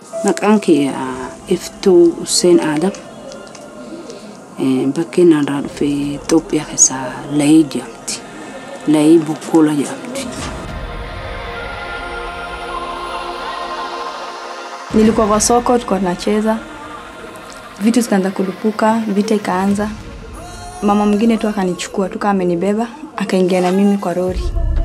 Maqaan kiyya Iftuu Hussein Adam. Bakkeen irraa dhufe Itoophiyaa keessaa Layii jedhamti. Layii Bukkuula jedhamti. Nilikuwa kwa soko, tulikuwa tunacheza, vitu zikaanza kulipuka, vita ikaanza. Mama mwingine tu akanichukua tu kama amenibeba, akaingia na mimi kwa lori.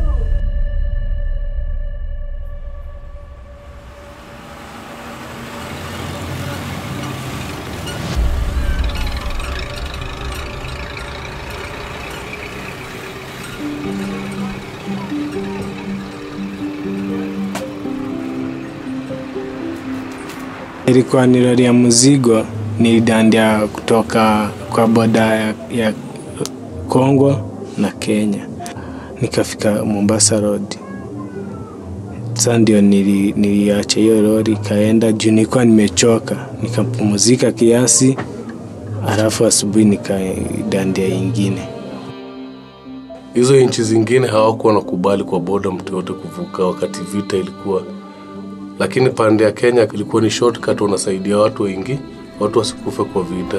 Ilikuwa ni lori ya mzigo, nilidandia kutoka kwa boda ya, ya Kongo na Kenya, nikafika Mombasa Road. Sasa ndio nili, niliacha hiyo lori ikaenda juu nilikuwa nimechoka, nikapumzika kiasi, alafu asubuhi nikaidandia ingine. Hizo nchi zingine hawakuwa nakubali kwa boda mtu yote kuvuka wakati vita ilikuwa, lakini pande ya Kenya ilikuwa ni shortcut, wanasaidia watu wengi, watu wasikufe kwa vita.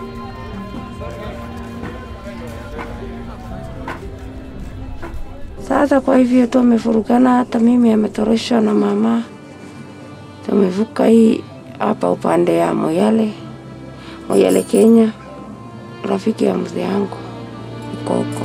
Sasa kwa hivyo tumefurugana, hata mimi ametoroshwa na mama. Tumevuka hii hapa upande ya Moyale, Moyale Kenya, rafiki ya mzee yangu uko huko.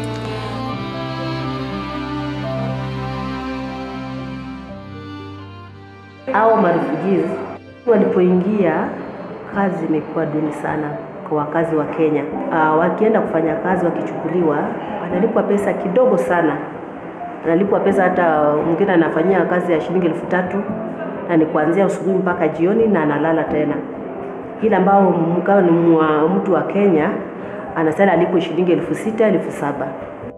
Hao marefugees walipoingia, kazi imekuwa duni sana kwa wakazi wa Kenya. Uh, wakienda kufanya kazi wakichukuliwa, wanalipwa pesa kidogo sana, analipwa pesa hata mwingine anafanyia kazi ya shilingi elfu tatu na ni kuanzia asubuhi mpaka jioni na analala tena. Ila ambao mkawa ni mwa- mtu wa Kenya anasema alipwe shilingi elfu sita elfu saba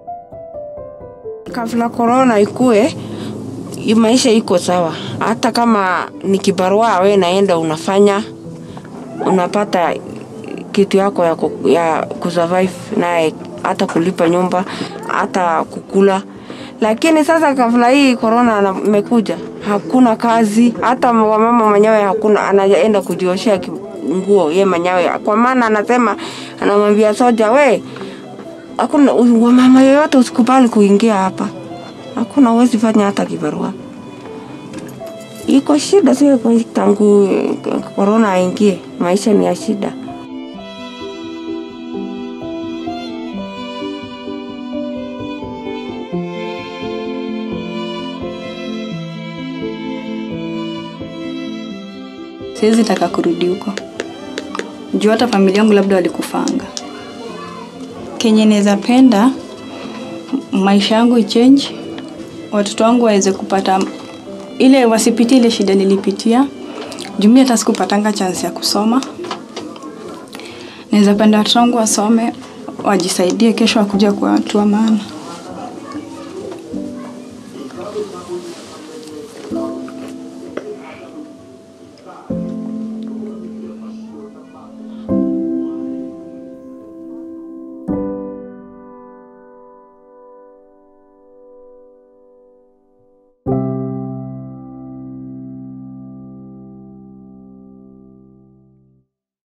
Kabla korona ikue, hii maisha iko sawa. Hata kama ni kibarua we naenda unafanya, unapata kitu yako ya, ku, ya kusurvive naye, hata kulipa nyumba, hata kukula. Lakini sasa kabla hii korona na- imekuja, hakuna kazi, hata wamama mwenyewe hakuna, anaenda kujioshea ki- nguo ye mwenyewe, kwa maana anasema, anamwambia soja, we hakuna wamama yoyote usikubali kuingia hapa, hakuna uwezi fanya hata kibarua. Iko shida sio kwa- tangu eh, korona aingie, maisha ni ya shida. Siwezi taka kurudi huko juu hata familia yangu labda walikufanga. Kenye naweza penda maisha yangu ichange, watoto wangu waweze kupata ile, wasipitie ile shida nilipitia. Juu mimi hata sikupatanga chance ya kusoma. Naweza penda watoto wangu wasome, wajisaidie, kesho wakuja kuwa watu wa maana.